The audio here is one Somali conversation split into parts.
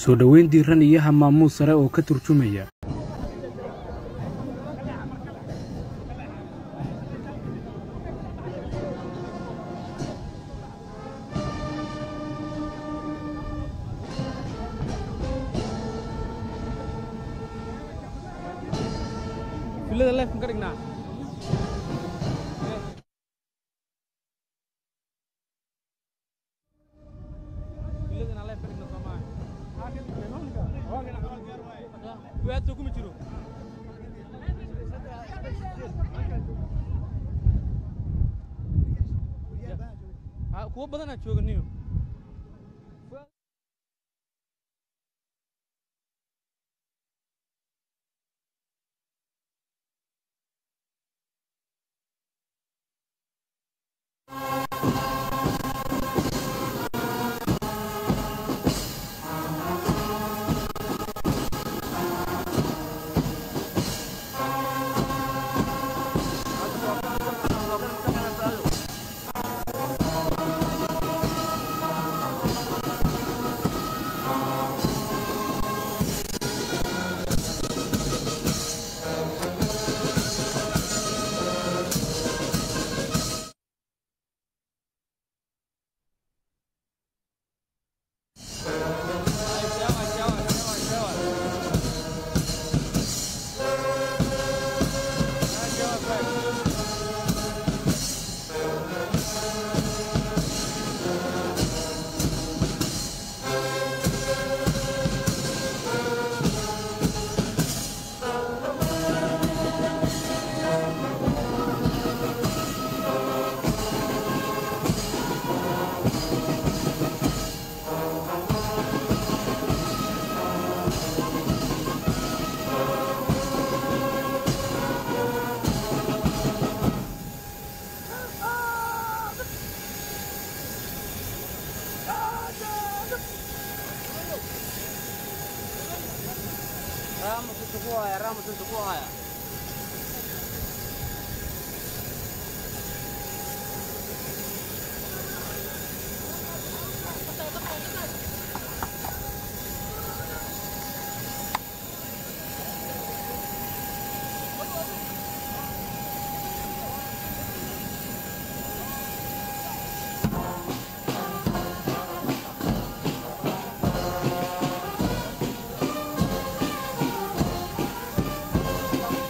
soo dhoweyn diiran iyo hamaamuus sare oo ka turjumaya filada leefkan ka dhignaa filadana leef ka dhigna soomaa waadso kuma jiro Ha, kuwo badanaa jooganiyo Thank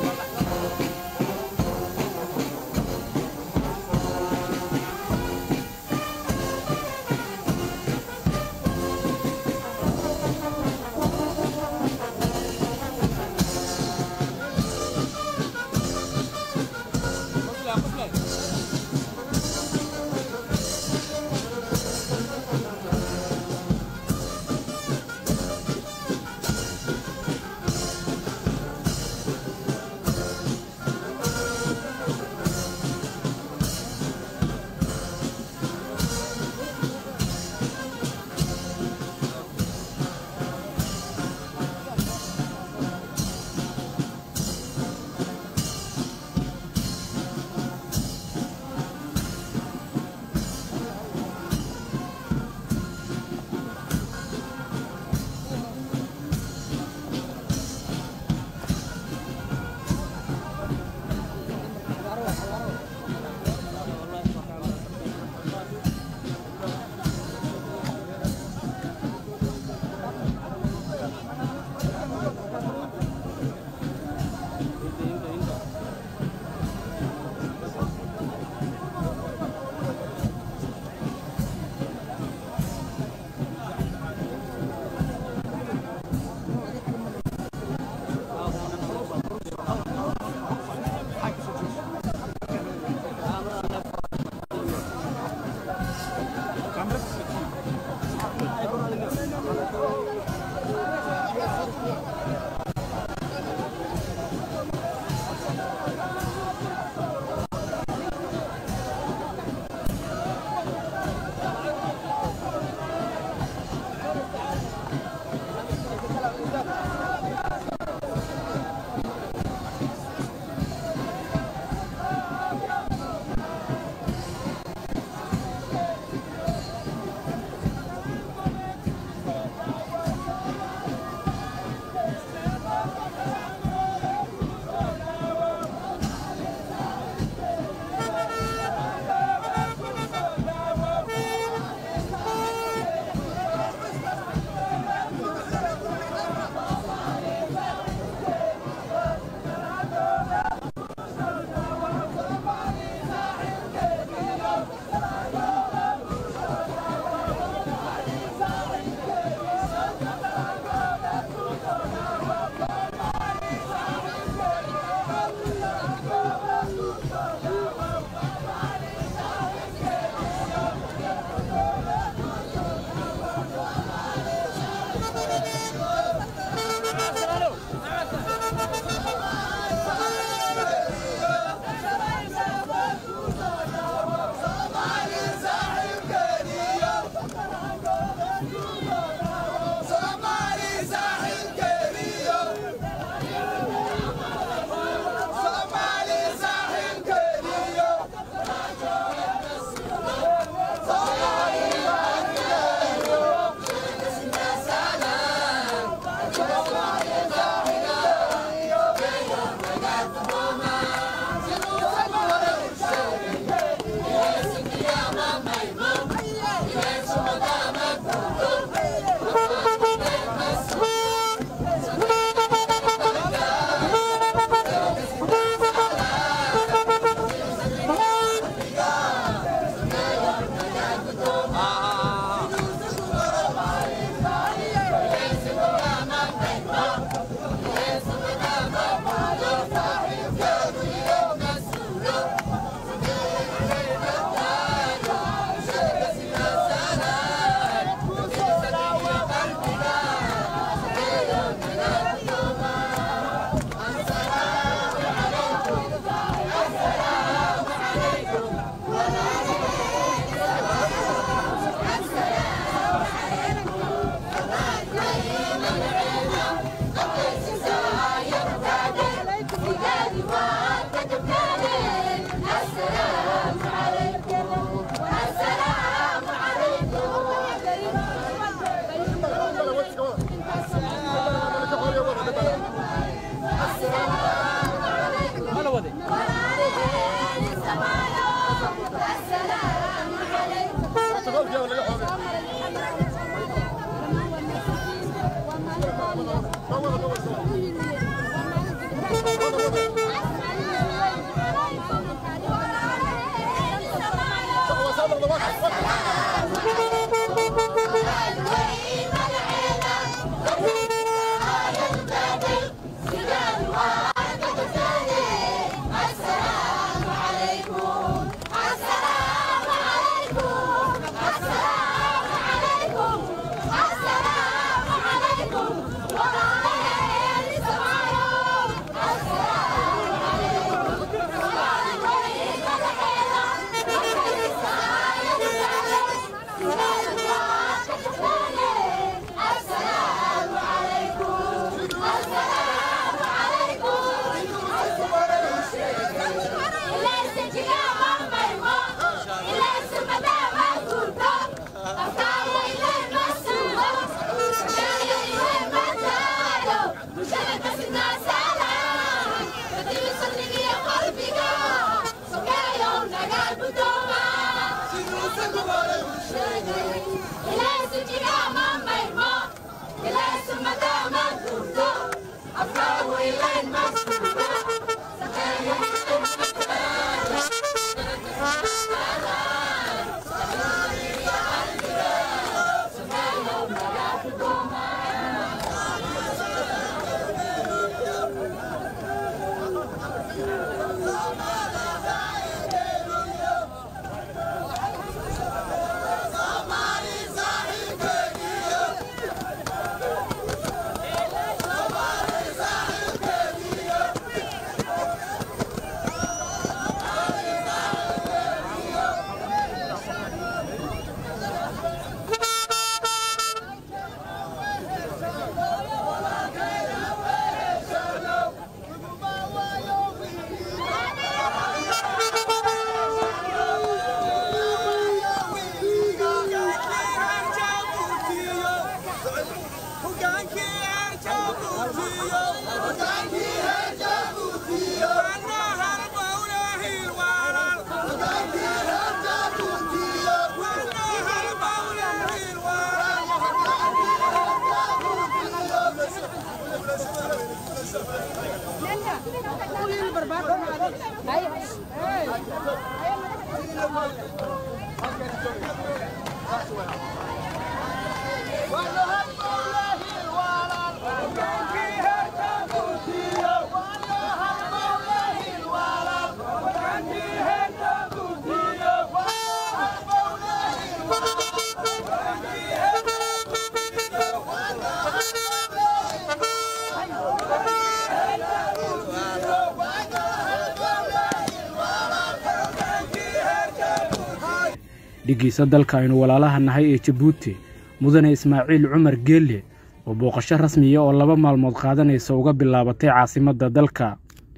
dhiggiisa dalka aynu walaalaha nahay ee jabuuti mudane ismaaciil cumar geelle oo booqasho rasmiya oo laba maalmood qaadanaysa uga bilaabatay caasimadda dalka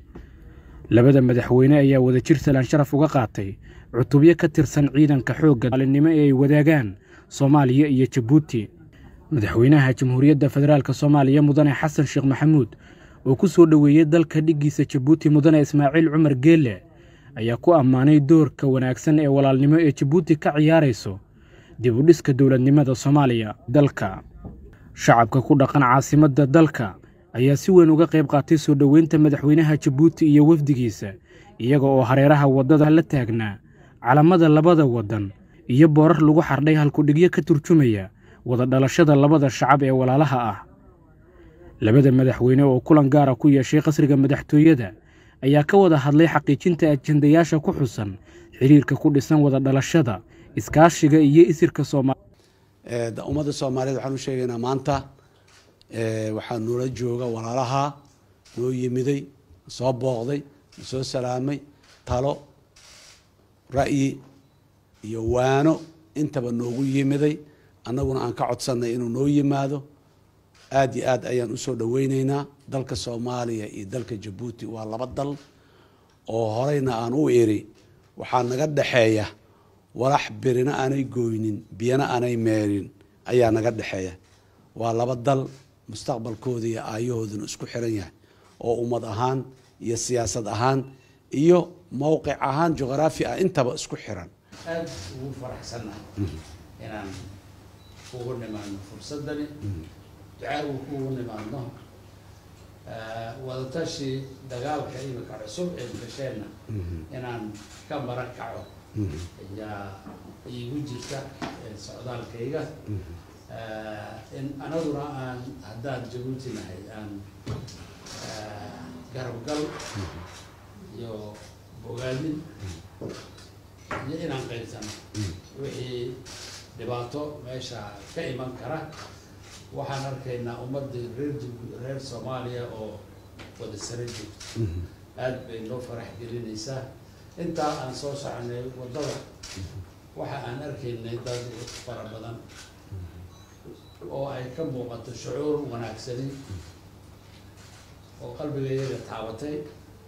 labada madaxweyne ayaa wadajir salaan sharaf uga qaatay cutubyo ka tirsan ciidanka xoogga maalinimo ee ay wadaagaan soomaaliya iyo jabuuti madaxweynaha jamhuuriyadda federaalk soomaaliya mudane xasan sheekh maxamuud oo ku soo dhoweeyey dalka dhiggiisa jabuuti mudane ismaaciil cumar geelle ayaa ku ammaanay doorka wanaagsan ee walaalnimo ee jabuuti ka ciyaarayso dib u dhiska dowladnimada soomaaliya dalka shacabka ku dhaqan caasimadda dalka ayaa si weyn uga qayb qaatay soo dhoweynta madaxweynaha jabuuti iyo wafdigiisa iyaga oo hareeraha waddada la taagnaa calamada labada waddan iyo boorar lagu xardhay halkudhigyo ka turjumaya wada dhalashada labada shacab ee walaalaha ah labada madaxweyne oo kulan gaara ku yeeshay qasriga madaxtooyada ayaa ka wada hadlay xaqiijinta ajendayaasha ku xusan xiriirka ku dhisan wada dhalashada iskaashiga iyo isirka soomaaliya ummadda soomaaliyeed waxaan u sheegaynaa maanta waxaa noola jooga walaalaha noo yimiday soo booqday soo salaamay talo ra'yi iyo waano intaba noogu yimiday annaguna aan ka codsannay inuu noo yimaado aada iyo aad ayaan usoo dhoweyneynaa dalka soomaaliya iyo dalka jabuuti waa laba dal oo horeyna aan u iri waxaa naga dhexeeya walax birina aanay gooynin biyana aanay meerin ayaa naga dhexeeya waa laba dal mustaqbalkooda iyo aayahooduna isku xiran yahay oo ummad ahaan iyo siyaasad ahaan iyo mowqic ahaan juqraafi ah intaba isku xiran aada ugu faraxsannahay inaan kugu nimaadno fursadani ducaagu kugu nimaadno wadatashi dagaalka imika cusub ee bulsheenna inaan ka mara kaco ayaa iigu jirta socdaalkayga in anaguna aan haddaan jabuuti nahay aan garabgal iyo bogaadin iyo inaan qaybsano wixii dhibaato meesha ka iman kara waxaan arkaynaa ummadii reer reer soomaaliya oo wada sara joogto aada bay noo farax gelinaysaa intaa aan soo soconay waddada waxa aan arkaynay dad fara badan oo ay ka muuqato shucuur wanaagsani oo qalbigayaga taabatay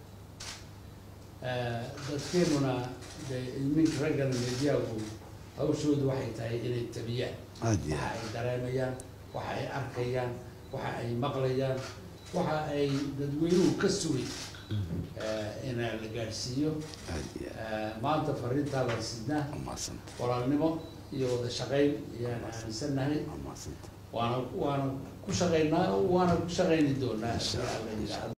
dadkeenuna de iminka raggana mediyagu hawshoodu waxay tahay inay tabiyaan waxa ay dareemayaan waxa ay arkayaan waxa ay maqlayaan waxa ay dadweynuhu ka sugay in ina la gaadhsiiyo aad iyo Eh, maanta fariintaa baan sidnaa aad mahadsanta walaalnimo iyo wada shaqayn ayaan aaminsannahay mahadsanta waana waana ku shaqaynaa waana ku shaqayni doonaa Insha Allah. haddii alla yidhaahdo